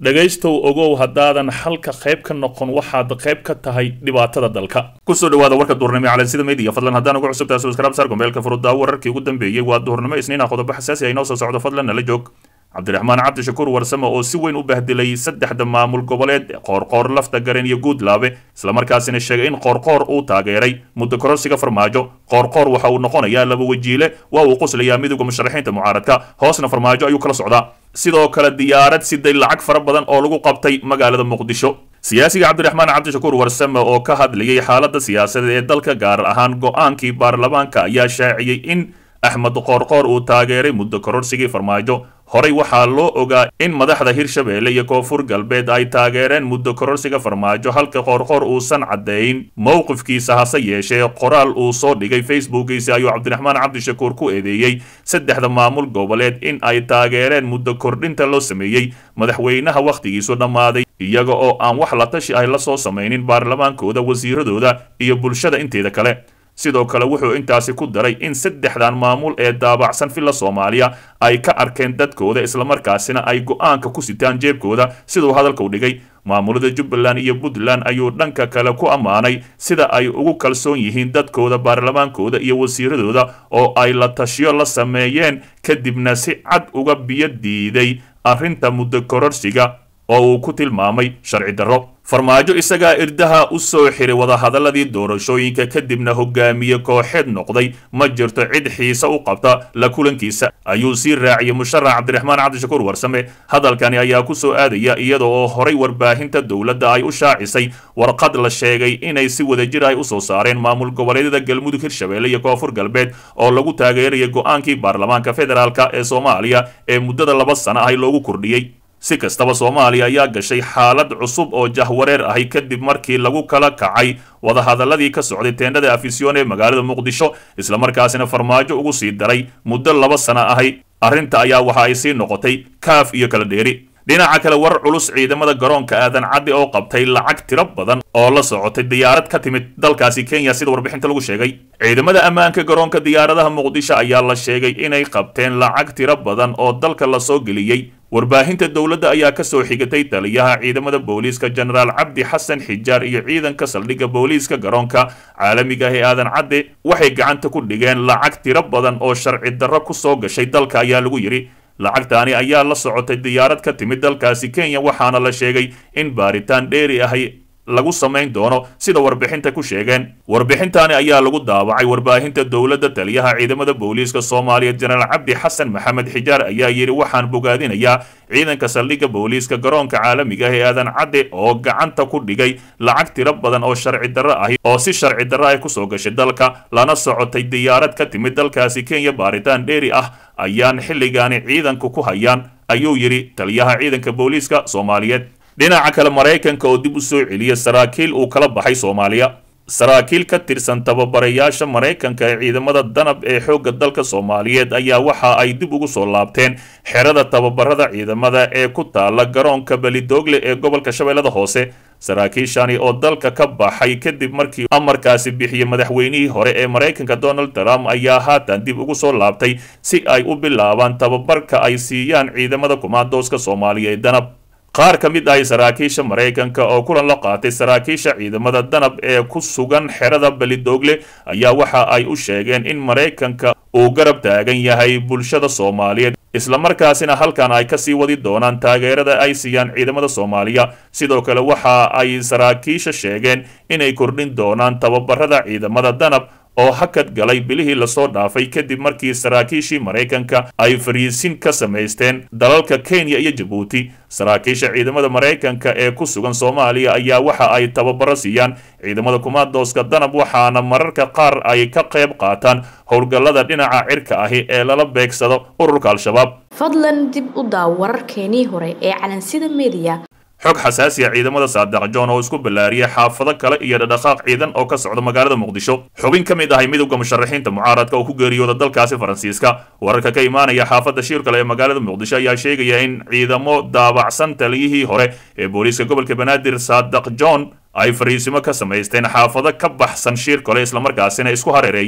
dhegaystow ogow haddaadan xalka qayb ka noqon waxaad qayb ka tahay dhibaatada dalka kusoo dhawaada warka duurnimo ee calansida media fadlan haddaan ugu cusubtahay subscribe saar gombeelka furuddaa wararkii ugu dambeeyey waa duurnimo isniina qodobo xasaasi ay noo soo socdo fadlan nala joog cabdiraxmaan cabdishakuur warsame oo si weyn u bahdilay saddexda maamul goboleed qoorqoor lafta garen iyo guudlaabe islamarkaasina sheegay in qoorqoor uu taageeray muddo kororsiga farmaajo qoorqoor waxa uu noqonayaa laba wajiile waa uu qoslayaa midowda musharaxiinta mucaaradka hoosna farmaajo ayuu kala socdaa sidoo kale diyaarad siday lacag fara badan oo lagu qabtay magaalada muqdisho siyaasiga cabdiraxmaan cabdishakuur warsame oo ka hadlayay xaaladda siyaasadeed ee dalka gaar ahaan go-aankii baarlamaanka ayaa shaaciyey in axmed qoorqoor uu taageeray muddo kororsigii farmaajo horey waxaa loo ogaa in madaxda hirshabeelle iyo koonfur galbeed ay taageereen muddo kororsiga farmaajo halka qoorqoor uusan caddeyn mowqifkiisa hase yeeshee qoraal uu soo dhigay facebookiisa ayuu cabdiraxmaan cabdishakuur ku eedeeyey saddexda maamul goboleed in ay taageereen muddo kordhinta loo sameeyey madaxweynaha wakhtigiisu dhammaaday iyaga oo aan wax la tashi ay la soo samaynin baarlamaankooda wasiiradooda iyo bulshada inteeda kale sidoo kale wuxuu intaasi ku daray in saddexdan maamul ee daabacsan villa soomaaliya ay ka arkeen dadkooda islamarkaasina ay go-aanka ku sitaan jeebkooda siduu hadalka u dhigay maamulada jubbaland iyo puntland ayuu dhanka kale ku ammaanay sida ay ugu kalsoon yihiin dadkooda baarlamaankooda iyo wasiiradooda oo ay la tashiyo la sameeyeen kadibna si cad uga biyo diiday arrinta muddo kororsiga oo uu ku tilmaamay sharci darro farmaajo isagaa irdaha u soo xiray wadahadaladii doorashooyinka kadibna hogaamiye kooxeed noqday ma jirto cid xiise u qabta la kulankiisa ayuu sii raaciyey musharax cabdiraxmaan cabdishakuur warsame hadalkani ayaa ku soo aadaya iyada oo horay warbaahinta dowladda ay u shaacisay warqad la sheegay inay si wadajir ay u soo saareen maamul goboleedyada galmudug hirshabeelle iyo koonfur galbeed oo lagu taageeraya go-aankii baarlamaanka federaalk ee soomaaliya ee muddada laba sano ah loogu kordhiyey si kastaba soomaaliya ayaa gashay xaalad cusub oo jahwareer ahi kadib markii lagu kala kacay wadahadaladii ka socday teendhada afisyoon ee magaalada muqdisho islamarkaasina farmaajo ugu sii daray muddo laba sano ahi arrinta ayaa waxa ay sii noqotay kaaf iyo kala dheeri dhinaca kale war culus ciidamada garoonka aadan caddi oo qabtay lacag tiro badan oo la socotay diyaarad ka timid dalkaasi kenya sida warbixinta lagu sheegay ciidamada ammaanka garoonka diyaaradaha muqdisho ayaa la sheegay inay qabteen lacag tiro badan oo dalka lasoo geliyey warbaahinta dowladda ayaa ka soo xigatay taliyaha ciidamada booliiska jenaraal cabdi xasan xijaar iyo ciidanka saldhigga booliiska garoonka caalamiga ah ee aadan cadde waxay gacanta ku dhigeen lacag tiro badan oo sharci darro ku soo gashay dalka ayaa lagu yidhi lacagtaani ayaa la socotay diyaarad ka timid dalkaasi kenya waxaana la sheegay in baaritaan dheeri ahay lagu samayn doono sida warbixinta ku sheegeen warbixintaani ayaa lagu daawacay warbaahinta dowladda taliyaha ciidamada booliiska soomaaliya jenaraal cabdi xasan maxamed xijaar ayaa yidhi waxaan bogaadinayaa ciidanka saldhigga booliiska garoonka caalamiga ah ee aadan cadde oo gacanta ku dhigay lacag tiro badan oo sharci darro ahi oo si sharci darro ay kusoo gashay dalka lana socotay diyaarad ka timid dalkaasi kenya baaritaan dheeri ah ayaan xilligaani ciidanku ku hayaan ayuu yidhi taliyaha ciidanka booliiska soomaaliyeed dhinaca kale maraykanka oo dib u soo celiya saraakiil uu kala baxay soomaaliya saraakiil ka tirsan tababarayaasha maraykanka ee ciidamada danab ee xoogga dalka soomaaliyeed ayaa waxa ay dib ugu soo laabteen xerada tababarada ciidamada ee ku taala garoonka belidoogle ee gobolka shabeellada hoose saraakiishani oo dalka ka baxay kadib markii amarkaasi bixiyey madaxweynihii hore ee maraykanka donald trump ayaa haatan dib ugu soo laabtay si ay u bilaabaan tababarka ay siiyaan ciidamada kumaandooska soomaaliya ee danab qaar ka mid ahi saraakiisha maraykanka oo kulan la qaatay saraakiisha ciidamada danab ee ku sugan xerada belidoogle ayaa waxa ay u sheegeen in maraykanka uu garab taagan yahay bulshada soomaaliyeed islamarkaasina halkan ay kasii wadi doonaan taageerada ay siiyaan ciidamada soomaaliya sidoo kale waxa ay saraakiisha sheegeen inay kordhin doonaan tababarada ciidamada danab oo hakad galay bilihii lasoo dhaafay kadib markii saraakiishii maraykanka ay fariisin ka samaysteen dalalka kenya iyo jabuuti saraakiisha ciidamada maraykanka ee ku sugan soomaaliya ayaa waxa ay tababaro siiyaan ciidamada kumaandooska danab waxaana mararka qaar ay ka qayb qaataan howlgallada dhinaca cirka ahi ee lala beegsado ururka al-shabaab fadlan dib u daaw wararkeenii hore ee calansida mediya xog xasaasi ah ciidamada saadax john oo isku ballaariyay xaafado kale iyo dhadhaqaaq ciidan oo ka socda magaalada muqdisho xubin ka mid ahay midowda musharaxiinta mucaaradka oo ku geeriyooda dalkaasi faransiiska wararka ka imaanaya xaafadda shiirkale ee magaalada muqdisho ayaa sheegaya in ciidamo daabacsan taliyihii hore ee booliiska gobolka banaadir saadax john ay fariisimo ka samaysteen xaafado ka baxsan shiir kale islamarkaasina isku hareereeyeen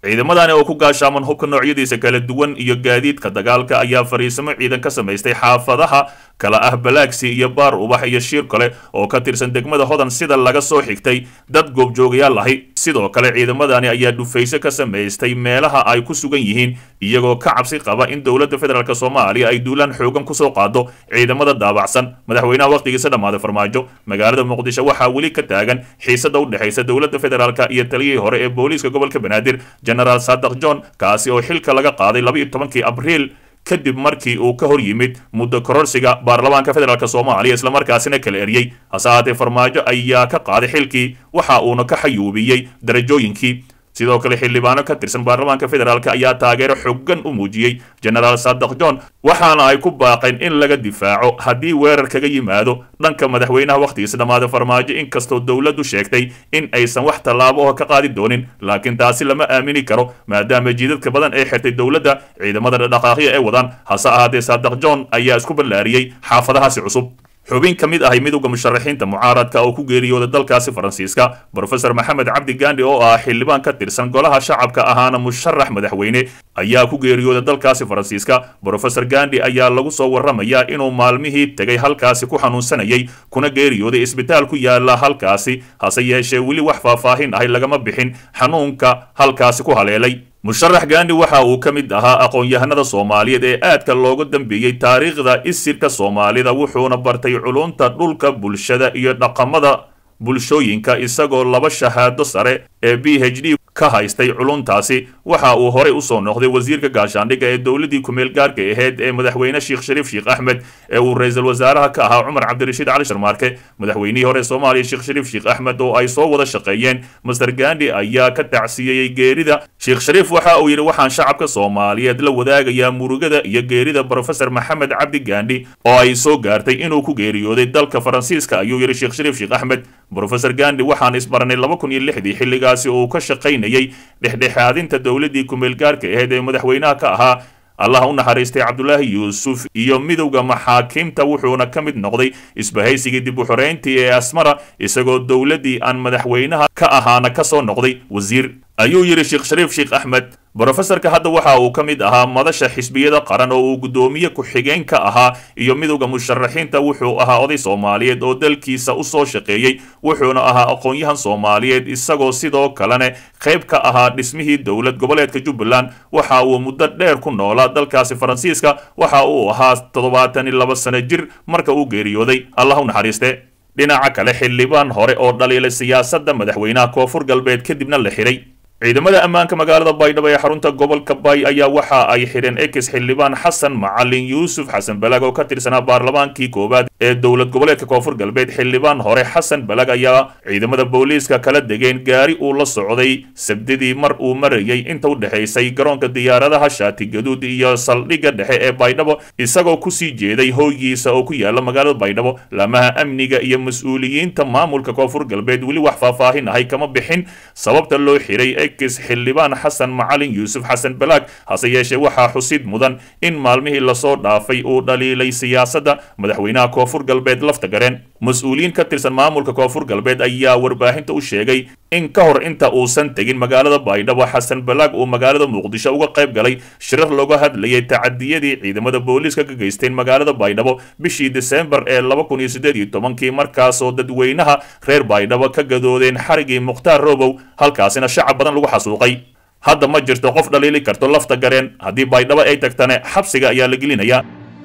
ciidamadani oo ku gaashaaman hubka noocyadiisa kala duwan iyo gaadiidka dagaalka ayaa fariisimo ciidan ka samaystay xaafadaha kala ah balaagsi iyo baar ubax iyo shiir kale oo ka tirsan degmada hodan sida laga soo xigtay dad goobjoogayaal ahi sidoo kale ciidamadani ayaa dhufayso ka samaystay meelaha ay ku sugan yihiin iyagoo ka cabsi qaba in dowladda federaalk soomaaliya ay duulaan xoogan kusoo qaado ciidamada daabacsan madaxweynaha wakhtigiisa dhammaaday farmaajo magaalada muqdisho waxaa weli ka taagan xiisada u dhexaysa dowladda federaalk iyo taliyihii hore ee booliiska gobolka banaadir genaraal sadaq john kaasi oo xilka laga qaaday laba iyo tobankii abriil kadib markii uu ka hor yimid muddo kororsiga baarlamaanka federaalk soomaaliya islamarkaasina kala eryey hase ahaatee farmaajo ayaa ka qaaday xilkii waxa uuna ka xayuubiyey darajooyinkii sidoo kale xildhibaano ka tirsan baarlamaanka federaalk ayaa taageero xooggan u muujiyey genaraal sadaq john waxaana ay ku baaqeen in laga difaaco haddii weerar kaga yimaado dhanka madaxweynaha wakhtigiisa dhammaada farmaajo inkastoo dowladdu sheegtay in aysan wax tallaabo oo ka qaadi doonin laakiin taasi lama aamini karo maadaama jiidadka badan ee xirtay dowladda ciidamada dhaqaaqya ee wadaan hase ahaatee sadaq john ayaa isku ballaariyey xaafadahaasi cusub xubin ka mid ahay midowda musharaxiinta mucaaradka oo ku geeriyooda dalkaasi faransiiska brofesor maxamed cabdi gandi oo ah xildhibaan ka tirsan golaha shacabka ahaana musharax madaxweyne ayaa ku geeriyooda dalkaasi faransiiska brofesor gandi ayaa lagu soo warramayaa inuu maalmihii tegay halkaasi ku xanuunsanayay kuna geeriyooday isbitaal ku yaala halkaasi hase yeeshee weli wax faahfaahin ahay lagama bixin xanuunka halkaasi ku haleelay musharax gandi waxa uu ka mid ahaa aqoon-yahanada soomaaliyeed ee aadka looga dambeeyey taariikhda isirka soomaalida wuxuuna bartay culunta dhulka bulshada iyo dhaqamada bulshooyinka isagoo laba shahaado sare ee b h d ka haystay culuntaasi waxa uu horey usoo noqday wasiirka gaashaandhigga ee dowladii kumeel gaarka ahayd ee madaxweyne sheekh shariif sheekh axmed ee uu ra-iisul wasaaraha ka ahaa cumar cabdirashiid cali sharmaarke madaxweynihii hore soomaaliya sheekh shariif sheekh axmed oo ay soo wada shaqeeyeen master gandi ayaa ka tacsiyeeyey geerida sheekh shariif waxa uu yidhi waxaan shacabka soomaaliyeed la wadaagayaa murugada iyo geerida brofesor maxamed cabdi gandi oo ay soo gaartay inuu ku geeriyooday dalka faransiiska ayuu yidhi sheekh shariif sheekh axmed brofesor gandi waxaan isbaranay laba kun iyo lixdii xilligaasi uu ka shaqaynayay dhexdhexaadinta dowladdii kumeelgaarka ahayd ee madaxweynaha ka ahaa allah u naxariistay cabdulaahi yuusuf iyo midowda maxaakiimta wuxuuna ka mid noqday isbahaysigii dib u xoreyntii ee asmara isagoo dowladdii aan madaxweynaha ka ahaana ka soo noqday wasiir ayuu yidhi sheekh shariif sheekh axmed brofesorka hadda waxa uu ka mid ahaa madasha xisbiyada qaran oo uu guddoomiye ku-xigeen ka ahaa iyo midowda musharaxiinta wuxuu ahaa oday soomaaliyeed oo dalkiisa u soo shaqeeyey wuxuuna ahaa aqoon-yahan soomaaliyeed isagoo sidoo kalena qayb ka ahaa dhismihii dowlad goboleedka jubbaland waxa uu muddo dheer ku noolaa dalkaasi faransiiska waxa uu ahaa toddobaatan iyo laba sano jir marka uu geeriyooday allah u naxariiste dhinaca kale xildhibaan hore oo dhaliilay siyaasadda madaxweynaha koonfur galbeed kadibna la xiray ciidamada ammaanka magaalada baydhabo ee xarunta gobolka bay ayaa waxa ay xidheen ex xildhibaan xasan macalin yuusuf xasan balag oo ka tirsanaa baarlamaankii koowaad ee dowlad goboleedka koonfur galbeed xildhibaan hore xasan balag ayaa ciidamada booliiska kala degeen gaari uu la socday sabdidii mar uu marayay inta u dhexaysay garoonka diyaaradaha shaati gaduud iyo saldhigga dhexe ee baydhabo isagoo kusii jeeday hooygiisa oo ku yaala magaalada baydhabo laamaha amniga iyo mas-uuliyiinta maamulka koonfur galbeed weli wax faahfaahin ahay kama bixin sababta loo xiray xildhibaan xasan macalin yuusuf xasan balaag hase yeeshee waxaa xusid mudan in maalmihii lasoo dhaafay uu dhaliilay siyaasadda madaxweynaha koonfur galbeed lafta gareen mas-uuliyiin ka tirsan maamulka koonfur galbeed ayaa warbaahinta u sheegay in ka hor inta uusan tegin magaalada baydhabo xasan balaag uu magaalada muqdisho uga qayb galay shirar looga hadlayay tacadiyadii ciidamada booliiska ka geysteen magaalada baydhabo bishii desembar ee laba kun iyo siddeed iyo tobankii markaasoo dadweynaha reer baydhabo ka gadoodeen xarigii mukhtaar robow halkaasina shacab badan lagu xasuuqay hadda ma jirto qof dhaliili karto lafta gareen haddii baydhabo ay tagtane xabsiga ayaa la gelinayaa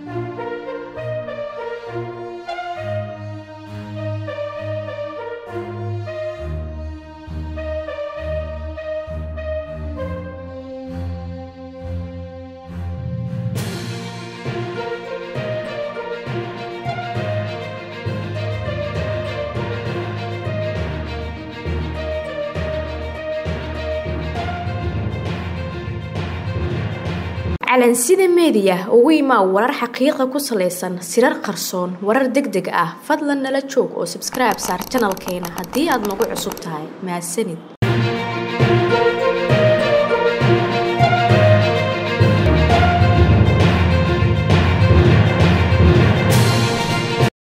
calansida meediya ugu imaa warar xaqiiqa ku salaysan sirar qarsoon warar deg deg ah fadlan nala joog oo sabskribe saar janalkeena haddii aad nagu cusub tahay mahadsanid